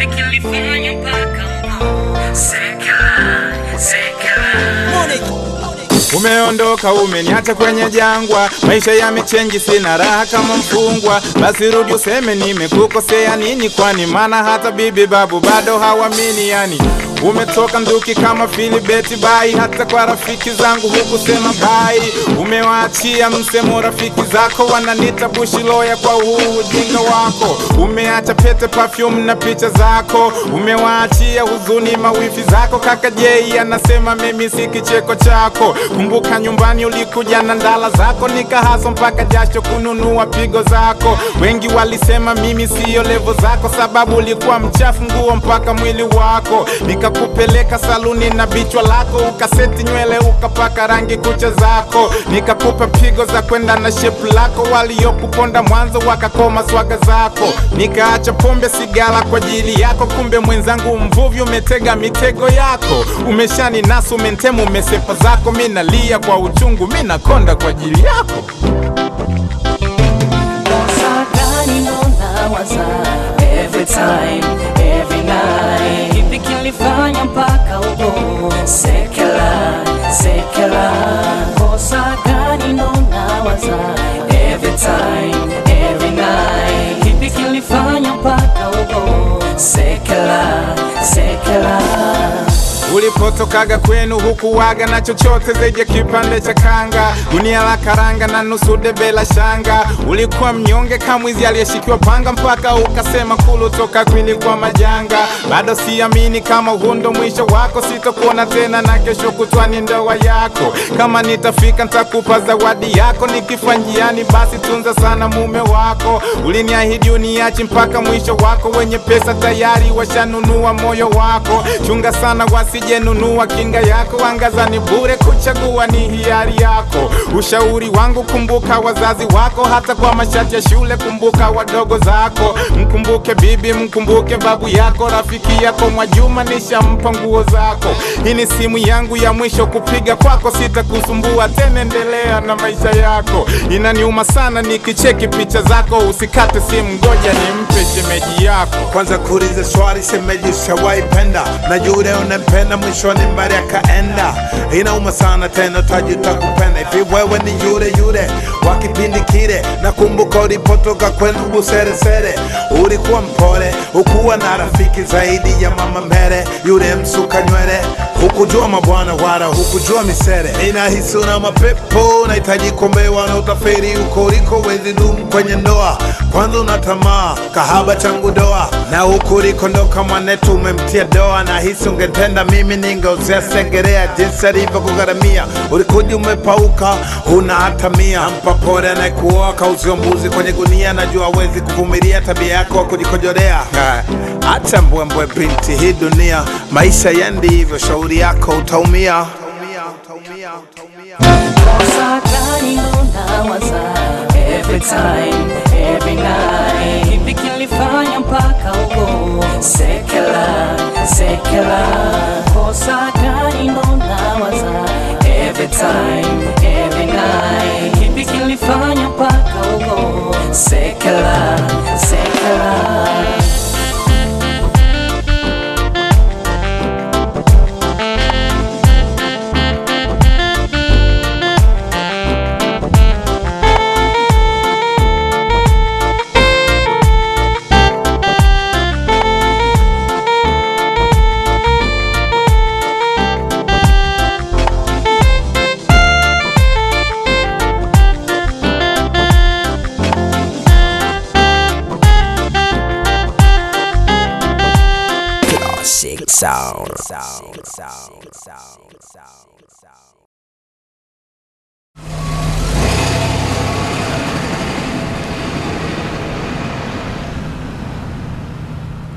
kipi kilifanya mpaka uko sekela sekela Umeondoka, umeniacha kwenye jangwa, maisha yamechenji, sina raha kama mfungwa. Basi rudi useme nimekukosea nini, kwani maana hata bibi babu bado hawamini. Yani umetoka nduki kama Filibeti bai, hata kwa rafiki zangu hukusema bai. Umewaachia msemo rafiki zako, wananita bushiloya kwa huu ujinga wako. Umeacha pete, perfume na picha zako, umewaachia huzuni mawifi zako. Kaka Jei anasema mimi si kicheko chako. Kumbuka nyumbani ulikuja na ndala zako, nikahaso mpaka jasho kununua pigo zako. Wengi walisema mimi siyo levo zako, sababu ulikuwa mchafu nguo mpaka mwili wako. Nikakupeleka saluni na bichwa lako, ukaseti nywele ukapaka rangi kucha zako, nikakupa pigo za kwenda na shepu lako. Waliokuponda mwanzo wakakoma swaga zako, nikaacha pombe sigara kwa ajili yako. Kumbe mwenzangu mvuvi, umetega mitego yako, umeshani nasu umentemu umesepa zako. Mi nalia kwa uchungu, mi nakonda kwa ajili yako. Kosa gani ndo nawaza every time, every night? Kipi kilifanya mpaka uko sekela, sekela? Kosa gani ndo nawaza every time, every night? Kipi kilifanya mpaka uko sekela, sekela? Ulipotokaga kwenu hukuwaga na chochote zaidi ya kipande cha kanga, gunia la karanga na nusu debe la shanga. Ulikuwa mnyonge kamwizi aliyeshikiwa panga, mpaka ukasema kulu toka kwili kwa majanga. Bado siamini kama huu ndo mwisho wako, sitokuona tena na kesho kutwa ni ndoa yako. Kama nitafika nitakupa zawadi yako, nikifa njiani basi tunza sana mume wako. Uliniahidi uniachi mpaka mwisho wako, wenye pesa tayari washanunua moyo wako. Chunga sana wasijenunua kinga yako, angaza ni bure, kuchagua ni hiari yako. Ushauri wangu, kumbuka wazazi wako, hata kwa mashati ya shule kumbuka wadogo zako. Mkumbuke bibi, mkumbuke babu yako, rafiki yako Mwajuma nishampa nguo zako. Hii ni simu yangu ya mwisho kupiga kwako, sitakusumbua tena, endelea na maisha yako. Inaniuma sana nikicheki picha zako, usikate simu, ngoja nimpe shemeji yako. kwanza kuuliza swali semeji ushawaipenda na yule unampenda mwishoni mbali akaenda inauma sana tena tajuta kupenda hivi wewe ni yule yule wa kipindi kile nakumbuka ulipotoka kwenu buseresere ulikuwa mpole ukuwa na rafiki zaidi ya mama mbele yule msuka nywele hukujua mabwana wala hukujua misere inahisi una mapepo nahitaji kuombewa na utaferi uko uliko wezi dumu kwenye ndoa kwanza una tamaa kahaba changu doa na huku ulikondoka mwanetu umemtia doa na hisi ungetenda mimi ningeuzia segerea jinsi alivyokugharamia ulikuja umepauka huna hata mia mpa pole anayekuoa kauzio mbuzi kwenye gunia najua awezi kuvumilia tabia yako wa kujikojorea Ha, acha mbwembwe binti hii dunia maisha yendi hivyo shauri yako utaumia Kosa gani ndo nawaza every time, every night? Kipi kilifanya mpaka uko sekela, sekela? Kosa gani ndo nawaza every time, every night? Kipi kilifanya mpaka uko sekela, sekela? Classic sound.